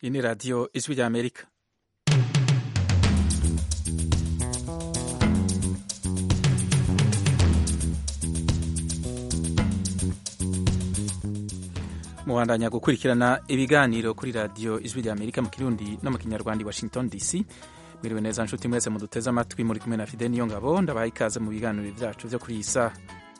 iyi ni radiyo ijwi rya amerika mubandanya gukurikirana ibiganiro kuri radiyo ijwi rya amerika mu kirundi no mu kinyarwanda i washington dc mwiriwe neza nshuti mwese muduteze amatwi muri kumwe na fide niyo ngabo ndabaha ikaze mu biganiro byacu byo kuri iyi saha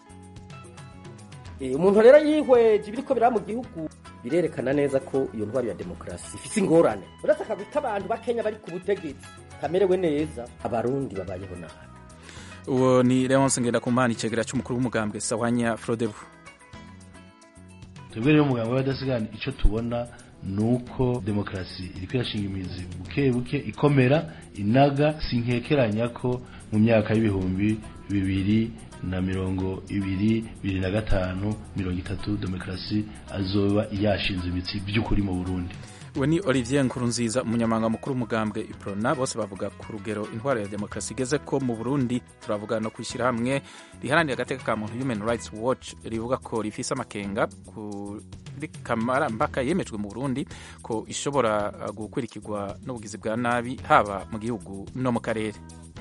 umuntu rero yihweje ibiriko biraba mu gihugu birerekana neza ko iyo ntwaro ya demokarasi ifise ingorane uretse akagwi k'abantu bakenya bari ku butegetsi kamerewe neza abarundi babayeho nabi uwo ni leonce ngendakumana icegera cy'umukuru w'umugambwe sawanya frodebu twebwe rero umuganga w'abadasigana icyo tubona ni uko demokarasi iri kwirashinga imizi buke buke ikomera inaga sinkekeranya ko mu myaka y'ibihumbi bibiri na mirongo ibiri bibiri na gatanu mirongo itatu demokarasi azoba yashinze imitsi by'ukuri mu burundi we ni olivier nkurunziza umunyamabanga mukuru w'umugambwe iprona bose bavuga ku rugero intwaro ya demokarasi igeze ko mu burundi turavuga no kwishyira hamwe riharanira agateka ka muntu human rights watch rivuga ko rifise amakenga kuri kamarampaka yemejwe mu burundi ko ishobora gukurikirwa n'ubugizi bwa nabi haba mu gihugu no mu karere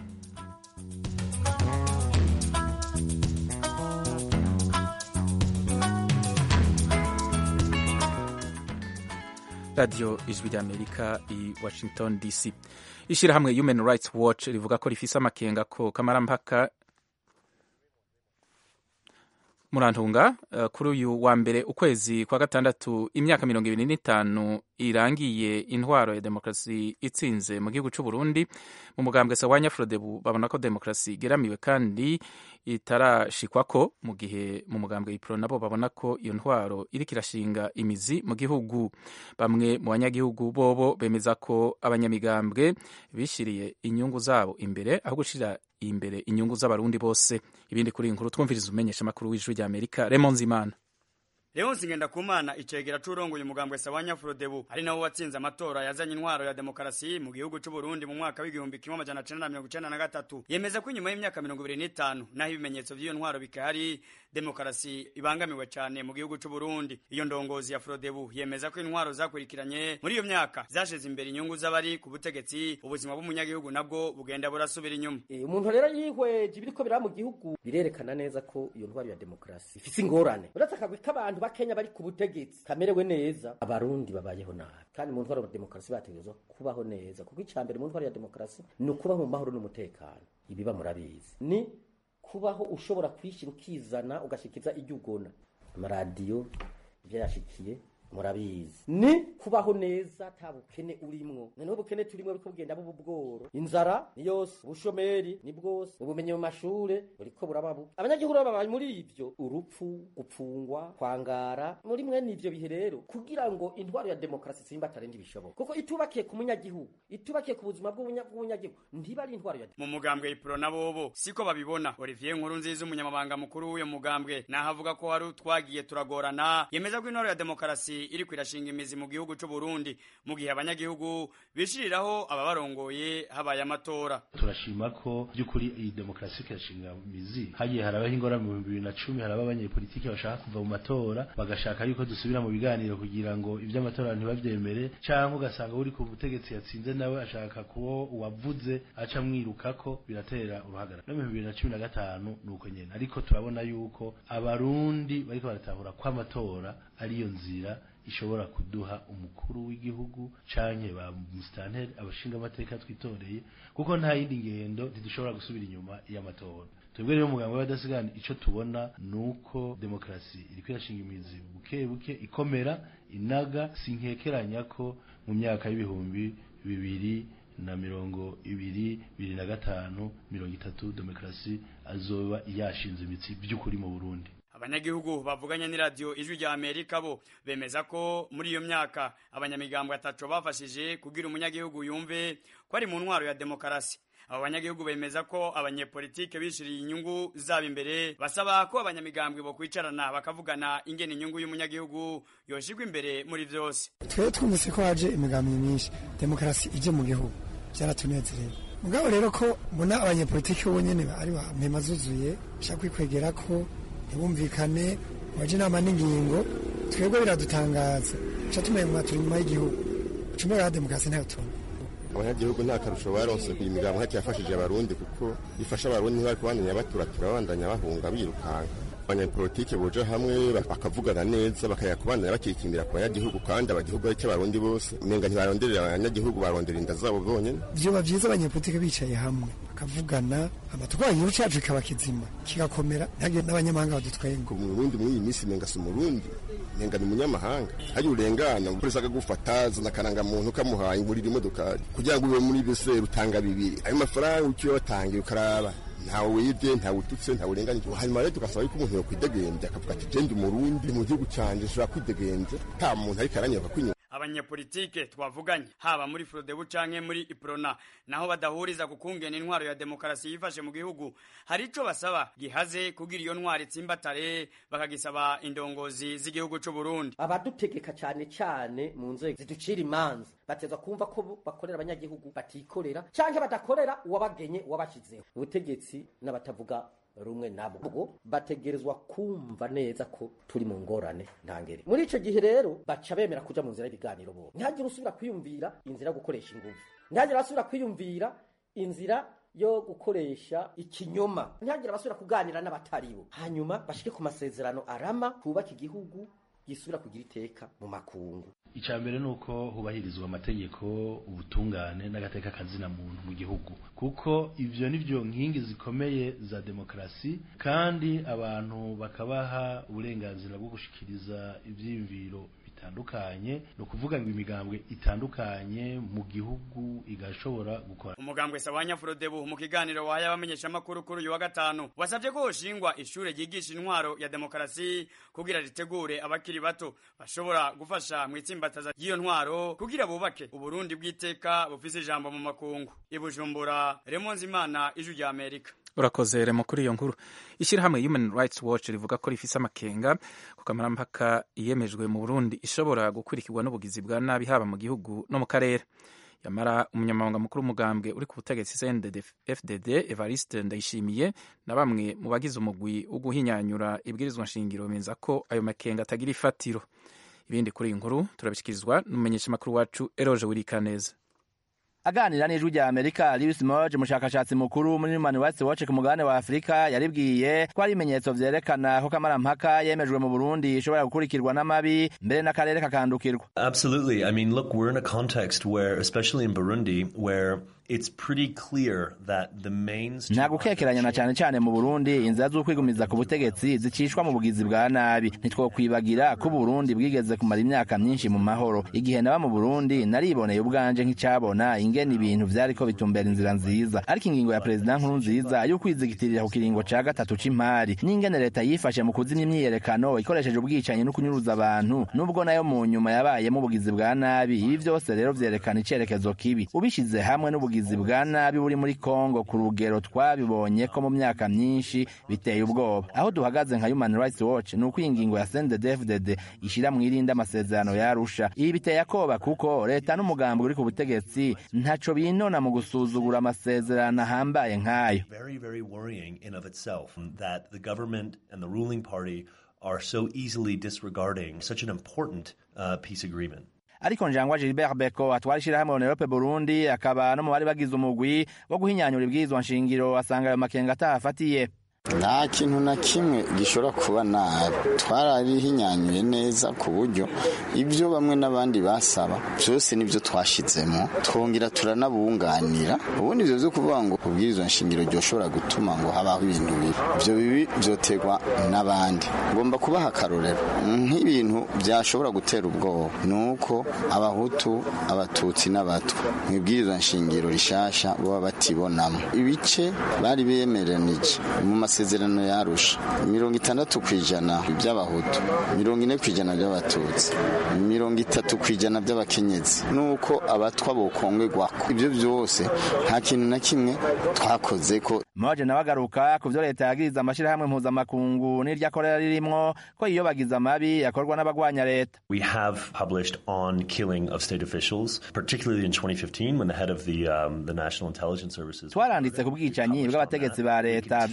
radiyo ijwi rya amerika i washington dc ishyirahamwe human rights watch rivuga ko rifise amakenga ko kamarampaka murantunga uh, kuri uyu wa mbere ukwezi kwa gatandatu imyaka mirongo ibiri n'itanu irangiye intwaro ya demokarasi itsinze mu gihugu cy'u Burundi mu mugambwe sawanya frodebu babona ko demokarasi igeramiwe kandi itarashikwako mu gihe mu mugambwe ipro nabo babona ko iyo ntwaro iriko irashinga imizi mu gihugu bamwe mu banyagihugu bobo bemeza ko abanyamigambwe bishiriye inyungu zabo imbere aho gushira imbere inyungu z'abarundi bose ibindi kuri iyi nkuru twumviriza umenyesha amakuru w'ijwi rya amerika remon zimana Leonsi Ngendakumana icegera c'urongoye umugambwe Sawanya Frodebu ari nawo watsinze amatora yazanye intwaro ya demokarasi mu gihugu c'u Burundi mu mwaka w'igihumbi kimwe amajana cenda na mirongo icenda na gatatu yemeza ko inyuma y'imyaka mirongo ibiri n'itanu naho ibimenyetso vy'iyo ntwaro bikahari demokarasi ibangamiwe cane mu gihugu c'u Burundi iyo ndongozi ya Frodebu yemeza ko intwaro zakurikiranye muri iyo myaka zashize imbere inyungu z'abari ku butegetsi ubuzima bw'umunyagihugu nabwo bugenda burasubira inyuma umuntu rero yihweje ibiriko biraba mu gihugu birerekana neza ko iyo ntwaro ya demokarasi ifise ingorane uretse akagwi k'abantu bakenya bari ku butegetsi kamerewe neza abarundi babayeho nabi kandi mu ntwaro ya demokarasi bategerezwa kubaho neza kuko icya mbere mu ntwaro ya demokarasi ni ukubaho mu mahoro n'umutekano ibiba murabizi ni kubaho ushobora kwishyira ukizana ugashikiza ibyo ugona amaradiyo ibyo yashikiye murabizi ni kubaho neza ata bukene urimwo noneho ubukene turimwo buriko bugenda buba ubworo inzara ni yose ubushomeri ni bwose ubumenyi mu mashure buriko burababu abanyagihugu babaye muri ivyo urupfu gupfungwa kwangara muri mwene ivyo bihe rero kugira ngo intwaro ya demokarasi simba atarendi bishoboka kuko itubakiye ku munyagihugu itubakiye ku buzima bw'umunyagihugu ntiba ari intwaro ya mu mugambwe ipro na bobo siko babibona Olivier Nkurunziza umunyamabanga mukuru w'uyo mugambwe naho avuga ko hari twagiye turagorana yemeza ko intwaro ya demokarasi iri kwirashinga imizi mu gihugu cy'u Burundi mu gihe abanyagihugu bishiriraho ababarongoye habaye amatora turashima ko by'ukuri iyi demokarasi kirashinga imizi hagiye harabaho ingorane mu bibiri na cumi haraba abanyepolitiki bashaka kuva mu matora bagashaka yuko dusubira mu biganiro kugira ngo iby'amatora ntibabyemere cyangwa ugasanga uri ku butegetsi yatsinze nawe ashaka kuwo uwavuze aca mwirukako biratera uruhagarara no mu bibiri na cumi na gatanu ni uko nyene ariko turabona yuko abarundi bariko baratahura ko amatora ariyo nzira ishobora kuduha umukuru w'igihugu canke ba musitanteri abashinga amateka twitoreye kuko nta yindi ngendo ntidushobora gusubira inyuma y'amatora twebwe rero umuganga w'abadasigana ico tubona ni uko demokarasi iri kwirashinga imizi buke buke ikomera inaga sinkekeranya ko mu myaka y'ibihumbi bibiri na mirongo ibiri bibiri na gatanu mirongo itatu demokarasi azoba yashinze imitsi by'ukuri mu burundi abanyagihugu bavuganye n'iradiyo ijwi rya amerika bo bemeza ko muri iyo myaka abanyamigambwe ataco bafashije kugira umunyagihugu yumve ko ari mu ntwaro ya demokarasi abo banyagihugu bemeza ko abanyepolitike bishiriye inyungu zabo imbere basaba ko abanyamigambwe bo kwicarana bakavugana ingene inyungu y'umunyagihugu yoshirwa imbere muri vyose twe twumvise ko haje imigambi myinshi demokarasi ije mu gihugu byaratunezereye mugabo rero ko mbona abanyepolitike bo nyene ari ba mpema zuzuye bashaka kwikwegera ko ntibumvikane waje inama n'ingingo twebwe biradutangaza ca tumenya turi inyuma y'igihugu ucumura ya demokarasi ntayo tubona abanyagihugu nta karusho baronse ku imigambo ntacyo yafashije abarundi kuko ifasha abarundi ntibari kubandanya baturatura babandanya bahunga birukanka abanyapolitike boja hamwe bakavugana neza bakaya kubandanya bakikimbira ku banyagihugu kandi abagihugu aricyo abarundi bose umenga ntibaronderera abanyagihugu barondera inda zabo bonyene vyoba vyiza abanyapolitike bicaye hamwe bakavugana amatwara igihugu cacu kikaba kizima kigakomera ntihagire n'abanyamahanga badutwenga umurundi muri iyi minsi menga si umurundi menga ni umunyamahanga hari urengana umupolisi akagufata zana akarangamuntu kamuhaye ngurira imodokari kugira ngo ube muri bese rutanga bibiri ayo mafaranga uciye watangiye ukaraba ntawe wibye ntawe ututse ntawe urenganije hanyuma rero tugasaba yuko umuntu yokwidegembya akavuga ati jenda umurundi mu gihugu canje nshobora kwidegembya nta muntu ariko aranyaka kwinyuma abanyepolitike twavuganye haba muri frodebu canke muri iprona naho badahuriza ku kungena intwaro ya demokarasi yifashe mu gihugu hari ico basaba gihaze kugira iyo ntwaro itsimbatare bakagisaba indongozi z'igihugu c'u Burundi abadutegeka cyane cyane mu nzego ziducira imanza bateza kumva ko bakorera abanyagihugu batikorera canke badakorera uwabagenye uwabashizeho ubutegetsi n'abatavuga rumwe nabwo bategerezwa kumva neza ko turi mu ngorane ntangere muri ico gihe rero baca bemera kuja mu nzira y'ibiganiro bo ntihagire usubira kwiyumvira inzira yo gukoresha inguvu ntihagire asubira kwiyumvira inzira yo gukoresha ikinyoma ntihagire abasubira kuganira n'abataribo hanyuma bashike ku masezerano arama twubaka igihugu gisubira kugira iteka mu makungu icya mbere ni uko hubahirizwa amategeko ubutungane n'agateka kazina muntu mu gihugu kuko ibyo ni byo nkingi zikomeye za demokarasi kandi abantu bakabaha uburenganzira bwo gushikiriza ibyiyumviro bitandukanye ni ukuvuga ngo imigambwe itandukanye mu gihugu igashobora gukora umugambwe sawanya frodebu mu kiganiro wahaye abamenyeshamakuru kuri uyu wa gatanu wasabye ko hoshingwa ishure ryigisha intwaro ya demokarasi kugira ritegure abakiri bato bashobora gufasha mu itsimbataza ry'iyo ntwaro kugira bubake uburundi bw'iteka bufise ijambo mu makungu ibujumbura remonzi imana ijwi rya amerika urakoze remo kuri iyo nkuru ishyirahamwe human rights watch rivuga ko rifise amakenga ku kamarampaka yemejwe mu burundi ishobora gukurikirwa n'ubugizi bwa nabi haba mu gihugu no mu karere yamara umunyamabanga mukuru w'umugambwe uri ku butegetsi cndd fdd evariste ndayishimiye na bamwe mu bagize umugwi wo guhinyanyura ibwirizwa nshingiro bemeza ko ayo makenga atagira ifatiro ibindi kuri iyi nkuru turabishyikirizwa n'umumenyeshamakuru wacu eroje wirikaneza aganira n'ijwi rya amerika lewis moge umushakashatsi mukuru muri human rights watch ku mugabane wa afurika yaribwiye ko hari ibimenyetso vyerekana ko kamarampaka yemejwe mu burundi ishobora gukurikirwa n'amabi mbere n'akarere kakandukirwa absolutely i mean look we're in a context where especially in burundi where it's pretty clear that the main nta gukekeranya na cyane cyane mu burundi inzira z'ukwigumiza ku butegetsi zicishwa mu bugizi bwa nabi ntitwokwibagira ko uburundi bwigeze kumara imyaka myinshi mu mahoro igihe naba mu burundi nariboneye ubwanje nk'icyabona ingene ibintu vyariko bitumbera inzira nziza ariko ingingo ya perezida nkuru nziza yo kwizigitirira ku kiringo ca gatatu c'imari n'ingene leta yifashe mu kuzimya imyiyerekano ikoresheje ubwicanyi no kunyuruza abantu nubwo nayo mu nyuma yabayemo ubugizi bwa nabi ibi vyose rero vyerekana icerekezo kibi ubishize hamwe n'ubugizi bwa nabi buri muri kongo ku rugero twabibonye ko mu myaka myinshi biteye ubwoba aho duhagaze nka human rights watch ni uko iyi ngingo ya sndfdd ishira mu irindi amasezerano yarusha ibi biteye akoba kuko leta n'umugambi uri ku butegetsi ntaco binona mu gusuzugura amasezerano ahambaye nk'ayo very very worrying in of itself that the government and the ruling party are so easily disregarding such an important uh, peace agreement ariko njangwa Gilbert Beko atwara ishirahamwe Onerope Burundi akaba no mu bari bagize umugwi wo guhinyanyura ibwirizwa nshingiro asanga ayo makenga atahafatiye nta kintu na kimwe gishobora kuba nabi twararihinyanyuye neza ku buryo ibyo bamwe n'abandi basaba byose nibyo twashizemo twongera turanabunganira ubundi ibyo byo kuvuga ngo ubwirizwa nshingiro ryoshobora gutuma ngo habaho ibintu bibi ibyo bibi byoterwa n'abandi ngomba kubaha akarorero nk'ibintu byashobora gutera ubwoba ni uko abahutu abatutsi n'abatwa mu ibwirizwa nshingiro rishasha baba batibonamo ibice bari bemeranije mu masezerano yarusha mirongo itandatu ku ijana by'abahutu mirongo ine ku ijana by'abatutsi mirongo itatu ku ijana by'abakenyezi nuko abatwa bokongegwako ibyo byose nta kintu na kimwe twakoze ko moje nawe agaruka ku byo leta yagiriza amashyirahamwe mpuzamakungu n'iryo akorera ririmwo ko iyo bagize amabi yakorwa n'abagwanya leta we have published on killing of state officials particularly in 2015 when the head of the, um, the national intelligence services twaranditse ku bwicanyi bw'abategetsi ba leta by'umwihariko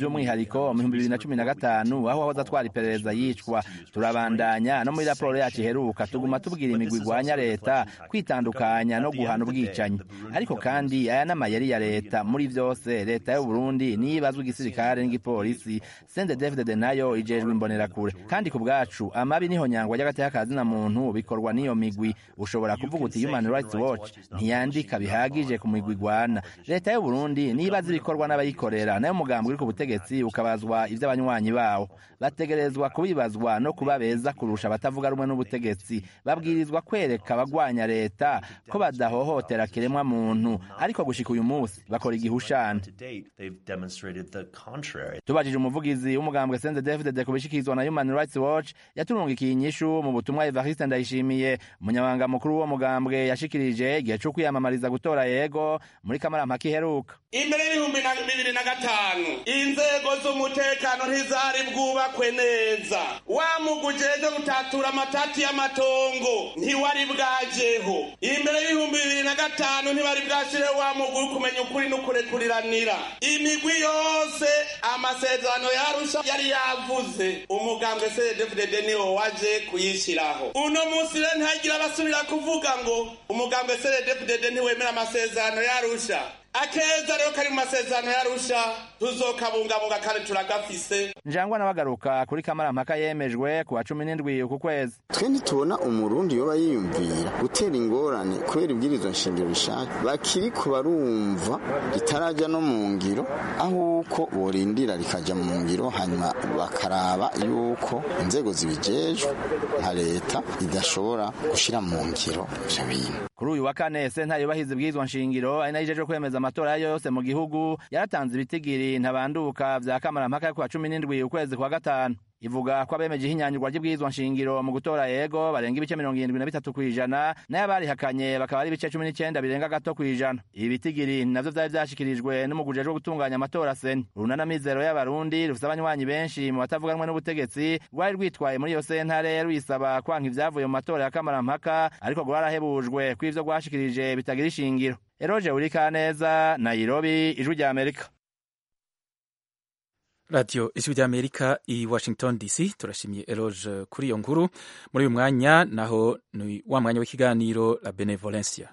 rukiko mu bihumbi bibiri na cumi na gatanu aho wahoze atwara iperereza yicwa turabandanya no muri raporo yacu iheruka tuguma tubwira imigwi igwanya leta kwitandukanya no guhana ubwicanyi ariko kandi aya n'amayeri ya leta muri vyose leta y'u Burundi niyo ibazwa igisirikare n'igipolisi sende david nayo ijejwe imbonerakure kandi ku bwacu amabi niho nyangwa ry'agateka kazina muntu bikorwa n'iyo migwi ushobora kuvuga uti human rights watch ntiyandika bihagije ku migwi igwana leta y'u Burundi niyo ibaza ibikorwa n'abayikorera nayo umugambi uri ku butegetsi ukabazwa ivy'abanywanyi bawo bategerezwa kubibazwa no kuba beza kurusha abatavuga rumwe n'ubutegetsi babwirizwa kwereka abagwanya leta ko badahohotera kiremwa muntu ariko gushika uyu munsi bakora igihushana To date, they've demonstrated the contrary. tubajije umuvugizi w'umugambwe senze david ku bishikirizwa na human rights watch yaturungikiye inyishu mu butumwa evariste ndayishimiye umunyamabanga mukuru w'uwo mugambwe yashikirije igihe co kwiyamamariza gutora yego muri kamarampaka iheruka imbere y'ibihumbi na bibiri na gatanu inzego z'umutekano ntizari bwubakwe neza wa mugujejwe gutatura amatati y'amatongo ntiwari bwajeho imbere y'ibihumbi bibiri na gatanu ntibari bwashireho wa mugwi uri kumenya ukuri n'ukurekuriranira imigwi yose amasezerano yarusha yari yavuze umugambwe cdfdd niwo waje kuyishyiraho uno munsi rero ntagira abasubira kuvuga ngo umugambwe cdfdd ntiwemera amasezerano yarusha akeza rero kari mu masezerano yarusha tuzokabungabunga kandi turagafise njangwa nawe agaruka kuri kamarampaka yemejwe ku wa cumi n'indwi uku kwezi twe ntitubona umurundi yoba yiyumvira gutera ingorane kubera ibwirizwa nshingiro bishaka bakiri ku barumva ritarajya no mu ngiro aho uko borindira rikajya mu ngiro hanyuma bakaraba yuko inzego zibijejwe nka leta idashobora gushyira mu ngiro ivyo bintu kuri uyu wa kane sentare yubahiza ibwirizwa nshingiro ari nayo ijeje kwemeza amatora ayo yose mu gihugu yaratanze ibitigiri ntabanduka vya kamarampaka yo ku wa cumi n'indwi ukwezi kwa gatanu ivuga ko abemeje ihinyanyurwa ry'ibwirizwa nshingiro mu gutora yego barenga ibice mirongo irindwi na bitatu kw'ijana nayo abarihakanye bakaba ari ibice cumi n'icenda birenga gato kw'ijana ibi bitigiri navyo vyari vyashikirijwe n'umuguje wo gutunganya amatora seni urunana mizero y'abarundi rufise abanywanyi benshi mu batavuganwe n'ubutegetsi rwari rwitwaye muri iyo sentare rwisaba kwanka ivyavuye mu matora ya kamarampaka ariko rwarahebujwe ko ivyo rwashikirije bitagira ishingiro eroje urikaneza nairobi ijwi rya amerika radiyo ijwi ry'amerika i washington dc turashimiye eroge kuri iyo nkuru muri uyu mwanya naho ni wa mwanya w'ikiganiro la benevolencia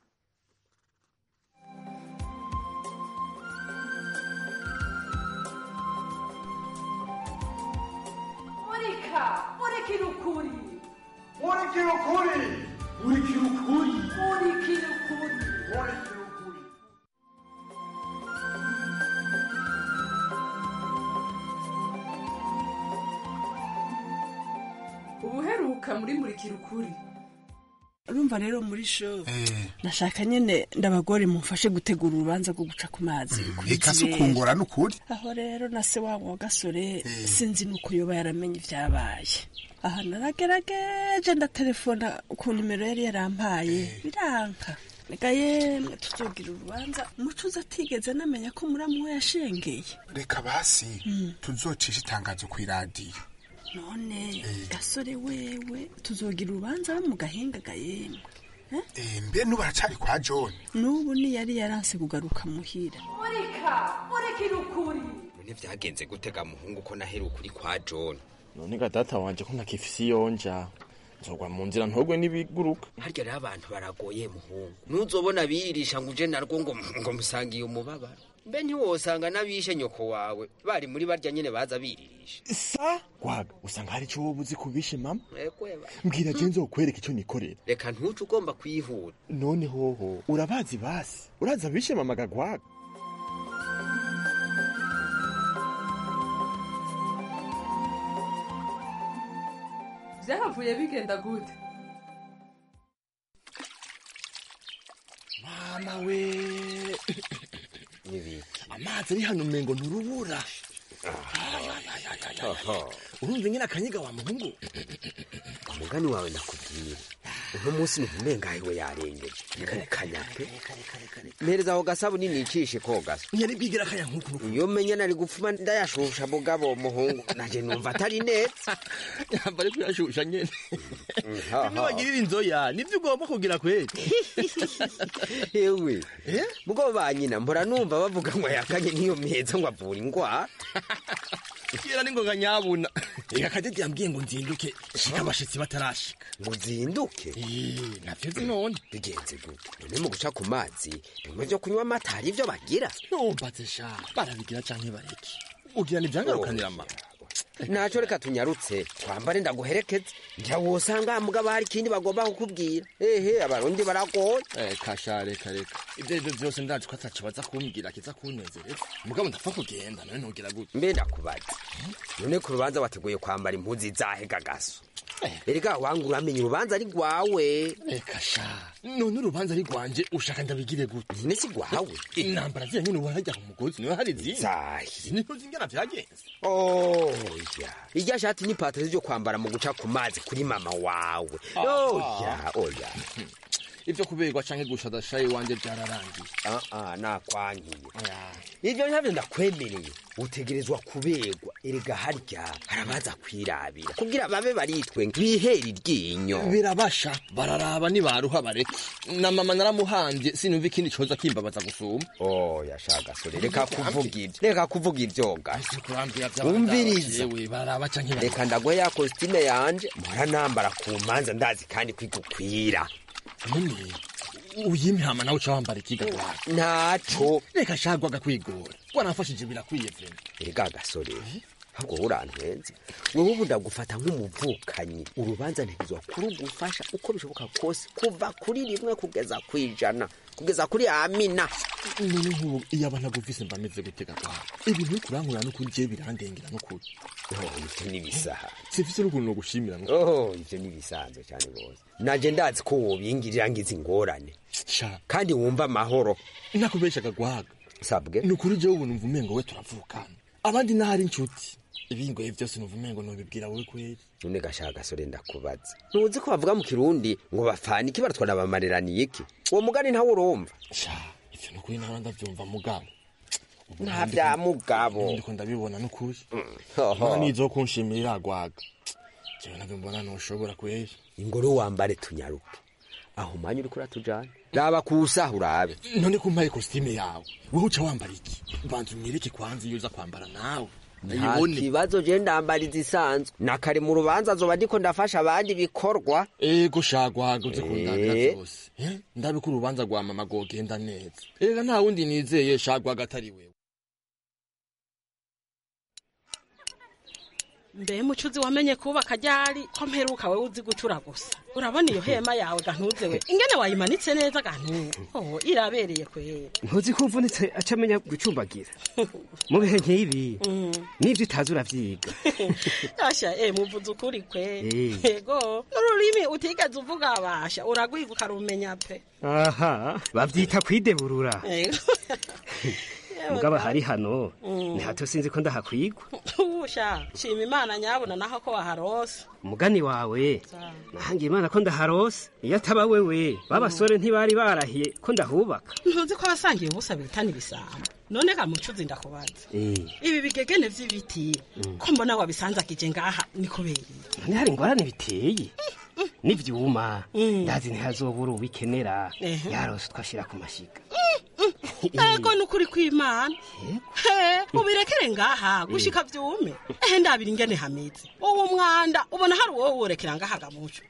murika murikira ukuri murikira ukuri murikira ukuri murikira ukuri murikira ukuri ubuheruka muri murikira ukuri urumva rero muri sho nashaka nyene ndabagore mumfashe gutegura urubanza rwo guca ku mazi reka si ukungura n'ukuri aho rero na se wabo wa gasore sinzi nuko yoba yaramenye ivyabaye aha naragerageje ndatelefona ku nimero yari yarampaye biranka reka yemwe tuzogira urubanza umucuzi atigeze anamenya ko muramu we yashengeye reka basi tuzocisha itangazo kw'iradiyo none gasore wewe tuzogira urubanza mu gahinga gayemwe mbe n'ubu aracari kwa john n'ubu ni yari yaranse kugaruka muhira murika murikira ukuri none vyagenze gutega muhungu ko naheruka uri kwa john none ga data wanje ko ntakifise iyonja nzogwa mu nzira ntogwe n'ibiguruka harya rero abantu baragoye muhungu ntuzobona birisha ngo uje narwo ngo ngo musangiye umubabaro mbe ntiwosanga n'abishe nyoko wawe bari muri barya nyene baza biririsha sa gwaga usanga hari ico woba uzi kubishe mama ekweba mbwira je nzokwereka ico nikorera reka ntuce ugomba kwihuta none hoho urabazi basi urazi abishe mama gagwaga vyahavuye bigenda gute mama we amazi ari hano umengo nturubura urumva ingene akanyiga wa muhungu umugani wawe nakubwira uno munsi numumengaye we yarengeje kanyape mpereza aho gasabuni nicishe ko gasa nyari bigira kaya nkuko iyo menya nari gupfuma ndayashusha mugabo muhungu naje numva atari neza yamba ari kuyashusha nyene bimwe bagirira inzoya nivyo ugomba kugira kweli ewe mugo ba nyina mpora numva bavuga ngo yakanye niyo meza ngo avura ingwara kera ni ngoga nyabuna reka kadede yambwiye ngo nzinduke shika abashitsi batarashika ngo uzinduke navyo zi none bigenze gute none mu guca ku mazi bimwe vyo kunywa amata hari ivyo bagira numbaze sha barabigira canke bareke ugira nivyangarukanira ama naco reka tunyarutse twambare ndaguherekeze ngira wosanga mugabo hari ikindi bagomba kukubwira ehe abarundi baragoye kasha reka reka ivyo arivyo vyose ndazi ko ataco baza kumbwira kiza kunezereza mugabo ndapfa kugenda none ntugira gute mbe ndakubaza none ku rubanza wateguye kwambara impuzu izahe gagaso erega wangu uramenya urubanza ari rwawe reka sha none urubanza ari rwanje ushaka ndabigire gute nyine si rwawe intambara ziriya nyene ubona harya ku mugozi niwe hari izindi zahi niho zingana vyagenze oya irya shati n'ipataro ryo kwambara mu guca ku mazi kuri mama wawe oya oya ivyo kuberwa canke gushadasha iwanje vyararangiye aa nakwankiye ivyo navyo ndakwemereye utegerezwa kuberwa erega harya harabaza kwirabira kugira babe baritwe bihera iryinyo birabasha bararaba nibaruha bareke na mama naramuhambye sinumva ikindi coza kimbabaza gusuma oya shagasore reka kuvuga ivyo reka kuvuga ivyoga umviriza baraba canke reka ndagwe ya kositime yanje mpora nambara ku manza ndazi kandi kwigukwira none uyimihama nawe uca wambara ikiga wawe ntaco reka shagwaga kwigora waramfashije birakwiye vrema erega gasore ahubwo urantwenze wewe ubu ndagufata nk'umuvukanyi urubanza ntegezwa kurugufasha uko bishoboka kose kuva kuri rimwe kugeza ku ijana kugeza kuri amina none nk'ubu iyo aba ntaguvise mba meze gutega kwawe ibintu uri kurankura n'ukuri jewe birandengera n'ukuri ivyo nibisaha sifise n'ukuntu nogushimira oh ivyo nibisanzwe cyane rwose naje ndazi ko wobingirira ngize ingorane sha kandi wumva amahoro nakubeshaga gwaga sabwe ni ukuri jewe ubu numva umengo we turavukana abandi n'ahari inshuti ibingoye vyose numva umengo nobibwira wowe kweri none gashaka gasore ndakubaza ntuzi ko bavuga mu kirundi ngo bafana iki baratwana bamareraniye iki uwo mugani ntawe urumva sha ivyo ni ukuri nawe ndavyumva mugabo nta vya mugabo ndiko ndabibona n'ukuri Hoho. none nizo kunshimira iragwaga jewe navyo mbona noshobora kweri ingoro wambare tunyaruke aho umwanya uriko uratujana raba kusaha urabe none kumpaye kositime yawe wowe uca wambara iki banza unyereke kwanza iyo uza kwambara nawe nta kibazo je ndambara izisanzwe na kare mu rubanza zoba ndiko ndafasha abandi bikorwa ego shagwaga uze kundabira Eh. vyose Eh, ndabe ko urubanza rwa mama rwogenda neza ega nta wundi nizeye shagwaga atari wewe mbe mucuzi wamenye kubaka ryari ko mperuka wewe uzi gucura gusa urabona iyo hema yawe gantuze we ingene wayimanitse neza gantuze oh irabereye kwera ntuzi ko uvunitse aca amenya gucumbagira mu bihe nk'ibi n'ibyo utazi uravyiga asha eh muvuze ukuri kwe Eh. ego n'ururimi utigeze uvuga abasha uragwiga ukarumenya pe aha bavyita kwideburura ego mugabo hari hano Mm. ni hato sinzi ko ndahakwigwa usha shima imana nyabona naho ko waharose umugani wawe nahangiye imana ko ndaharose iyo ataba wewe babasore ntibari barahiye ko ndahubaka ntuzi ko abasangiye ubusa bitana ibisambo none ga mucuzi ndakubaza Eh, ibi bigegene vy'ibiti ko mbona wabisanzakije ngaha ni kubera iki? none hari ingorane biteye n'ivyuma ndazi ntihazobura ubikenera Ehe. yarose twashira ku mashiga ego ni ukuri kw'imana he ubirekere ngaha gushika vyume ehe ndabira ingene hameze uwo mwanda ubona hari uwo worekera ngaha gamuco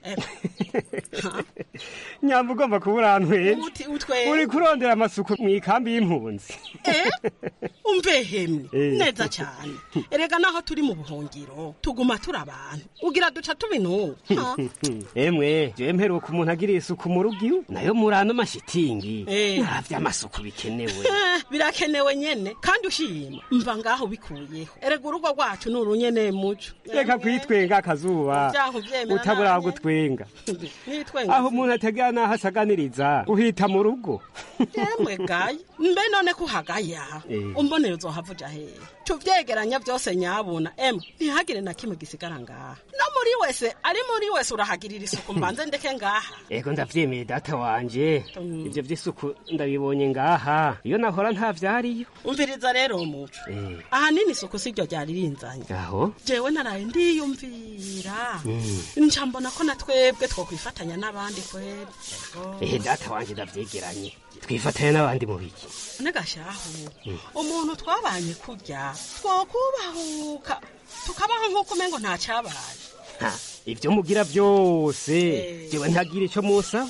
nyamba ugomba kuba urantweza uti utwe uri kurondera amasuku mu ikambi y'impunzi umvehemye Eh. neza cyane erega naho turi mu buhungiro tuguma turi abantu ugira duca tubinunga Ha? emwe jewe mperuka umuntu agiriye isuku mu rugo iwe nayo muri ano mashitingi Eh. naravye amasuku bikenewe Eh, birakenewe nyene kandi ushima mva ngaho bikuyeho erega urugo rwacu ni urunyene muco reka kwitwenga akazuba Vyaho vyemera utabura nanye. gutwenga nitwenga aho umuntu umuntu ategera n'aho asaganiriza uhita mu rugo yemwe gayi mbe none ko uhagaya Eh. umbonera uzohavuja hehe tuvyegeranya vyose nyabuna emwe ntihagire na kimwe gisigara ngaha no muri wese ari muri wese urahagirira isuku mbanze ndeke ngaha ego ndavyemeye data wanje ivyo vy'isuku ndabibonye ngaha iyo nahora nta vyariyo umviriza rero muco Eh, ahanini isuku siryo ryari rinzanye aho jewe naraye ndiyumvira Mm. nca mbona ko na twebwe twokwifatanya n'abandi kweri Ego. ehe data wanje ndavyegeranye twifatanya n'abandi mu biki negashahu Mm. umuntu twabanye kurya twokubahuka tukabaho nk'uko umengo nta cabaye Ha, ivyo mugira vyose jewe ntagira ico musaba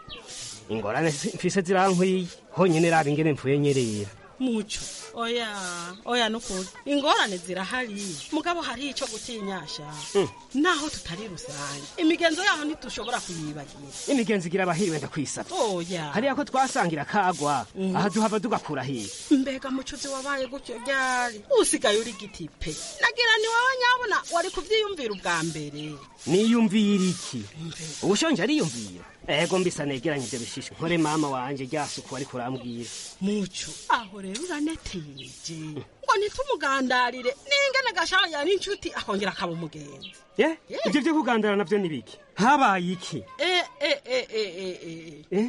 ingorane si- mfise zirankwiye honyene raba ingene mpfuye nyerera muco oya oya nukuri ingorane zirahari mugabo hari ico gutinyasha Mm. naho tutari rusange imigenzo yaho ntitushobora kuyibagira imigenzo igira abahiriwe ndakwisaba oya hariya ko twasangira kagwa aha duhava tugakura hiye mbega mucuzi wabaye gutyo ryari usigaye uri gitipe nagira ni wowe nyabona wari kuvyiyumvira ubwa mbere niyumvira iki ubushonje ariyumvira ego mbisa negeranye ivyo bishishe nkore mama wanje ryasuku ariko urambwira muco aho rero uraneteje ngo ntitumugandarire n'ingene gashaya n'inshuti akongera akaba umugenzi ye ivyo vyo kugandara navyo ni biki habaye iki Eh, eh, eh, eh, eh, eh. Eh?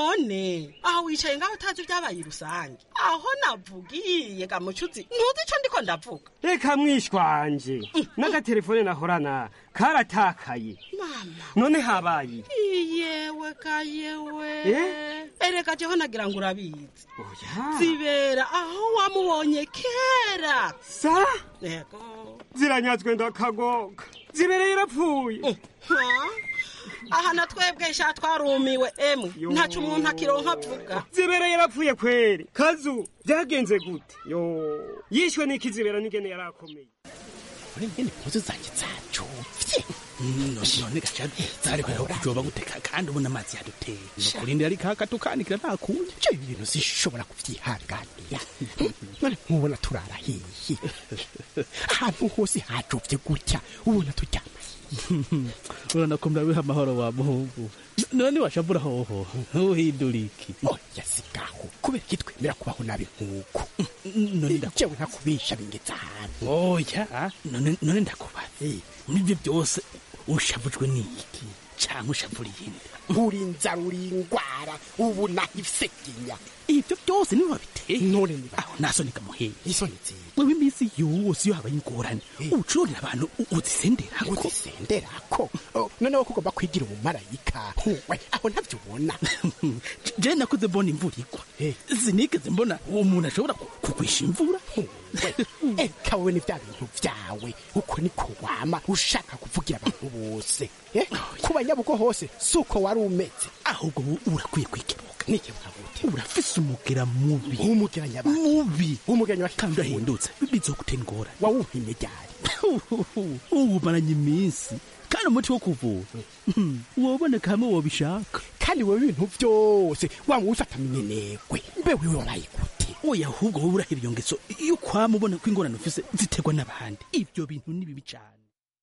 none aho wicaye ngaho utazi ibyabaye rusange aho navugiye gamucuzi ntuzi ico ndiko ndavuga reka mwishwanje n'agatelefone nahorana karatakaye mama none habaye iki yewe ka yewe Eh? ereka jeho nagira ngo urabizi oya zibera aho wamubonye kera sa yego ziranyazwe ndakagoga zibereye irapfuye Ha? aha na twebwe sha twarumiwe emwe ntaco umuntu akironka avuga zibereye yarapfuye kweri kazu byagenze gute yo yishwe n'iki zibera n'ingene yari akomeye uri ngene impuzu zanjye zacuvye none gaca zari kuja kujoba guteka kandi ubona amazi yaduteye nukurindira ari kaka tukanikira nta kundi ivyo bintu zishobora kuvyihanganira none nkubona turara hihi ahantu hose hajovye gutya ubona turyama urabona ko murabiha amahoro wa muhungu none washavura hoho ntuhindura iki oya sigaho kubera iki twemera kubaho nabi nk'uko none jewe ntakubisha bingeza ahantu oya none none ndakubaza muri ibyo byose ushavujwe n'iki cyangwa ushavura iyindi uri inzara uri ingwara ubu nahiseginya ibyo byose niba babiteye none niba aho nasonika muheye isoni nziza wewe iminsi yose iyo habaye ingorane ucururira abantu u- uzisenderako uzisenderako Oh, noneho ko ugomba kwigira umumarayika we aho ntabyo ubona je nakuze mbona imvura igwa sinigeze mbona uwo muntu ashobora ku- kugwisha imvura eka wowe ni bya bintu byawe uko niko wama ushaka kuvugira abantu bose Eh, ku banyabugo hose si uko wari umeze ahubwo wowe urakwiye kwikebuka nikebuka gute urafise umugera mubi umugera nyabaki mubi umugera nyabaki kandi urahindutse bizogutera ingorane wawumpimye ryari uwumaranye iminsi kandi umuti wo kuvura Hmm, woboneka hamwe wobishaka kandi wowe ibintu byose waba ubifata minenegwe mbe wiwe wabaye gute oya ahubwo wowe urahira iyo ngeso iyo kwama ubona ko ingorane ufise ziterwa n'abandi ibyo bintu ni bibi cyane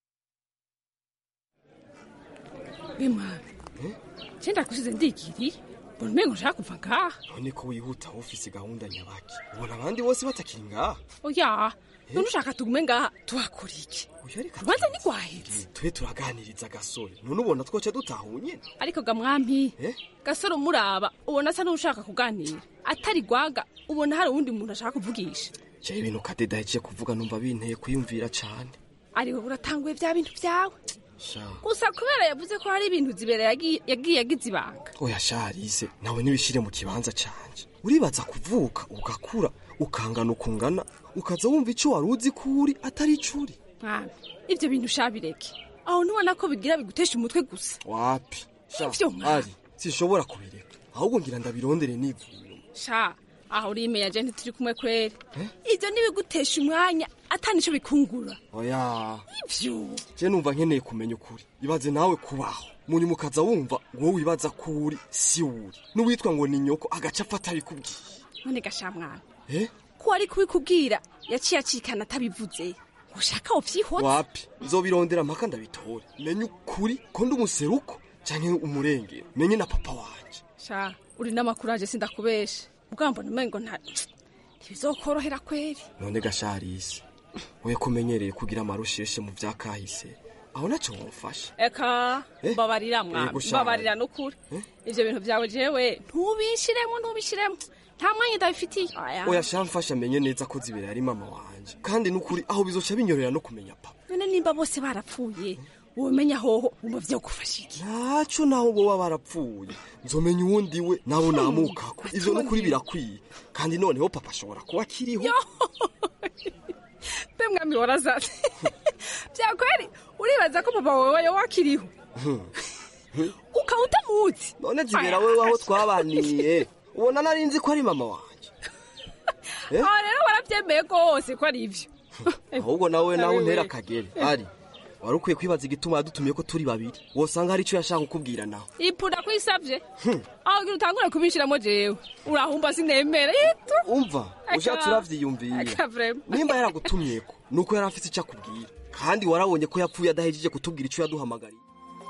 bimwana cyenda kusize ndigiriye mbona umengo nshaka kuva ngaha none ko wihuta ufise gahunda nyabaki ubona abandi bose batakiri ngaha oya none ushaka tugume ngaha tuhakora iki urubanza ntigwahetse tube turaganiriza gasore none ubona twoca dutahunye ariko ga mwampi Eh? gasore umuraba ubona asa n'ushaka kuganira atari gwaga ubona hari uwundi muntu ashaka kuvugisha je ibintu kadeda yaciye kuvuga numva binteye kwiyumvira cane ari wowe uratanguye bya bintu byawe sha gusa kubera yavuze ko hari ibintu zibera yagiye yagiye agize ibanga oya sharise nawe nibishire mu kibanza canje uribaza kuvuka ugakura ukangana ukungana ukaza wumva ico wari uzi ko uri atari ico uri mwami ibyo bintu shabireke aho ntubona ko bigira bigutesha umutwe gusa wapi sha Ivyo mwana. ari sinshobora kubireka ahubwo ngira ndabirondere nivuye sha aho uri imeya je ntituri kumwe kweri ibyo ntibigutesha umwanya atanico bikungura oya ivyo je numva nkeneye kumenya ukuri ibaze nawe kubaho munyuma ukaza wumva wowe wibaza ko uri si uri n'uwitwa ngo ni nyoko agaca apfa atabikubwiye none gasha mwana eh ko ari kubikubwira yaciye acikana atabivuze ushaka wovyihotse wapi nzobirondera mpaka ndabitore menye ukuri ko ndi umuseruko canke umurengero menye na papa wanje sha uri n'amakuraje sindakubeshe ubwambo numengo nta ntibizokorohera kweri none gasharisi we kumenyereye kugira amarusheshe mu vyakahise aho naco womfasha eka Eh? mbabarira mwana Yego, sha. mbabarira n'ukuri ivyo bintu vyawe jewe ntubishiremo ntubishiremo nta mwanya ndabifitiye Aya. oya sha mfasha menye neza ko zibere ari mama wanje kandi nukuri aho bizoca binyorera no kumenya papa none nimba bose barapfuye womenya hoho wumva vyogufasha iki ntaco naho boba barapfuye nzomenya uwundi we nabo namukako ivyo nukuri birakwiye kandi noneho papa ashobora kuba akiriho mbe mwami warazaze vyakweri uribaza ko papa wewe yoba akiriho ukaba utamuzi none zibera wewe aho twabaniye ubona nari nzi ko ari mama wanje Eh? aho rero waravyemeye rwose ko ari ivyo ahubwo nawe nawe Ari untera we. akagere ari wari ukwiye kwibaza igituma yadutumiye ko turi babiri wosanga hari ico yashaka kukubwira nawe ipunda kwisavye aho gira utangure kubishiramo jewe urahumba sinemera yitu umva ushatse uravyiyumvira Aka vrema. nimba yaragutumyeko nuko yari afise ico akubwira kandi warabonye ko yapfuye adahejeje kutubwira ico yaduhamagariye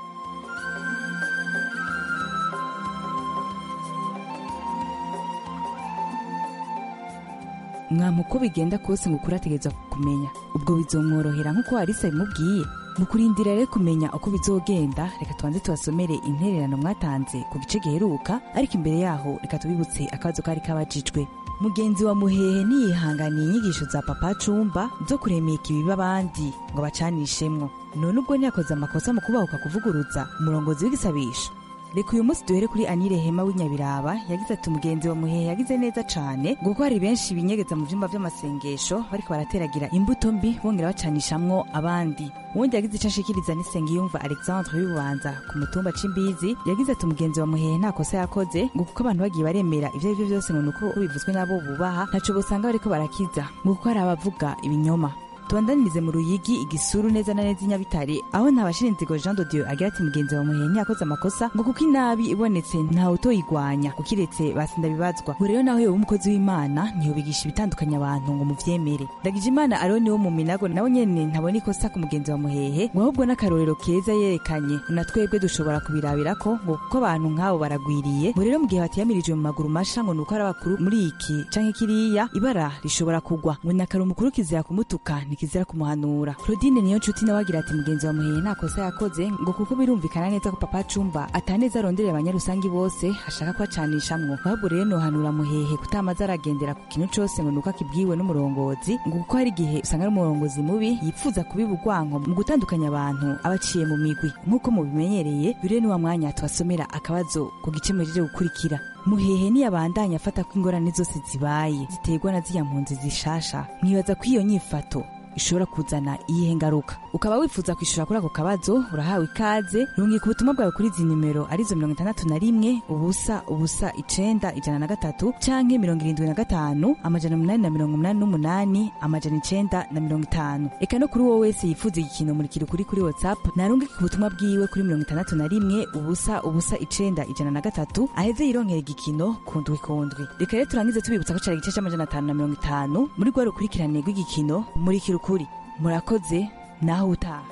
mwampa uko bigenda kose ngo ukuri ategereza kumenya ubwo bizomworohera nk'uko harisa bimubwiye mu kurindira rero kumenya uko bizogenda reka tubanze tubasomere intererano mwatanze ku gice giheruka ariko imbere yaho reka tubibutse akabazo kari kabajijwe mugenzi wa muhehe niyihanganiye inyigisho za papa cumba zo kuremeka ibibi abandi ngo bacanishemwo none ubwo ntiyakoze amakosa mu kubahuka kuvuguruza umurongozi w'igisabisho reka uyu munsi duhere kuri anire hema w'inyabiraba yagize ati umugenzi wa muhehe yagize neza cane ngo kuko hari benshi binyegeza mu vyumba vy'amasengesho bariko barateragira imbuto mbi bongera bacanishamwo abandi uwundi yagize ico ashikiriza n'isengiyumva alexandre w'ibubanza ku mutumba c'imbizi yagize ati umugenzi wa muhehe nta kosa yakoze ngo kuko abantu bagiye baremera ivyo ari vyo vyose ngo nuko bivuzwe n'abo bubaha ntaco bosanga bariko barakiza ngo kuko hari abavuga ibinyoma tubandanirize mu ruyigi igisuru neza na neza inyabitare aho ntabashira inzigo jean de dieu agira ati mugenzi wa muhenyi yakoze amakosa ngo kuko inabi ibonetse ntawe utoyigwanya kukiretse basinda bibazwa ngo rero naho yoba umukozi w'imana ntiyobigisha ibitandukanya abantu ngo muvyemere ndagije imana aroni wo mu minago nawe nyene ntabona ikosa ku mugenzi wa muhehe ngo ahubwo n'akarorero keza yerekanye na twebwe dushobora kubirabirako ngo kuko abantu nk'abo baragwiriye ngo rero mu gihe batiyamirijwe mu maguru masha ngo nuko ari abakuru muri iki canke kiriya ibara rishobora kugwa ngo nakari umukuru kizira kumutuka ntikizira kumuhanura claudine niyo nshuti nawe agira ati mugenzi wa muhehe nta kosa yakoze ngo kuko birumvikana neza ko papa cumba ataneza aronderera abanyarusangi bose ashaka kubacanishamwo ahubwo rero nohanura muhehe kutamaze aragendera ku kintu cose ngo nuko akibwiwe n'umurongozi ngo kuko hari igihe usanga ari umurongozi mubi yipfuza kubiba urwanko mu gutandukanya abantu abaciye mu migwi nk'uko mubimenyereye bire n'uwa mwanya tubasomera akabazo ku gice muhejeje gukurikira muhehe niyabandanya afata ko ingorane zose zibaye ziterwa na ziriya mpunzi zishasha mwibaza ko iyo nyifato ishobora kuzana iyihe ngaruka ukaba wifuza kwishura kuri ako kabazo urahawe ikaze rungika ubutumwa bwawe kuri izi nimero arizo mirongo itandatu na rimwe ubusa ubusa icenda ijana na gatatu canke mirongo irindwi na gatanu amajana umunani na mirongo umunani n'umunani amajana icenda na mirongo itanu eka no kuri wowe wese yifuza igikino murikira ukuri kuri whatsapp narungika ubutumwa bwiwe kuri mirongo itandatu na rimwe ubusa ubusa icenda ijana na gatatu aheze yironkera igikino kundwi kundwi reka rero turangize tubibutsa ko cari igice c'amajana atanu na mirongo itanu muri rwa rukurikirane rw'igikino murikira ukuri murakoze naho utaha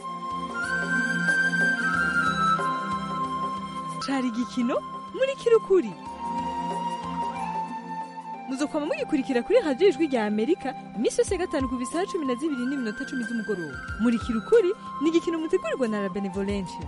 cari igikino muri kirukuri muzokwama mugikurikira kuri radiyo ijwi rya amerika iminsi yose ya gatanu ku bisaha cumi na zibiri n'iminota cumi z'umugoroba muri kirukuri ni igikino mutegurirwa na la benevolencia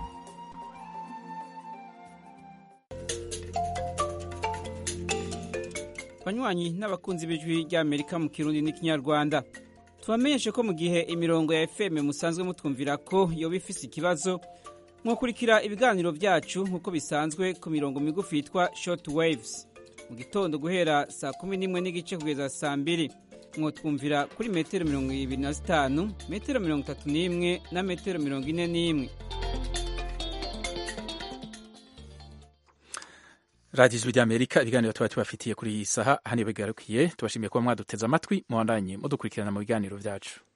banywanyi n'abakunzi b'ijwi ry'amerika mu kirundi n'ikinyarwanda tubamenyeshe ko mu gihe imirongo ya fm musanzwe mutwumvira ko yoba ifise ikibazo mwakurikira ibiganiro byacu nk'uko bisanzwe ku mirongo migufi yitwa short waves mu gitondo guhera saa kumi n'imwe n'igice kugeza saa mbiri mwotwumvira kuri metero mirongo ibiri na zitanu metero mirongo itatu n'imwe na metero mirongo ine n'imwe radiyo ijwi ry'amerika ibiganiro tuba tubafitiye kuri iyi saha hano bigarukiye tubashimiye kuba mwaduteze amatwi muhandanye mudukurikirana mu biganiro byacu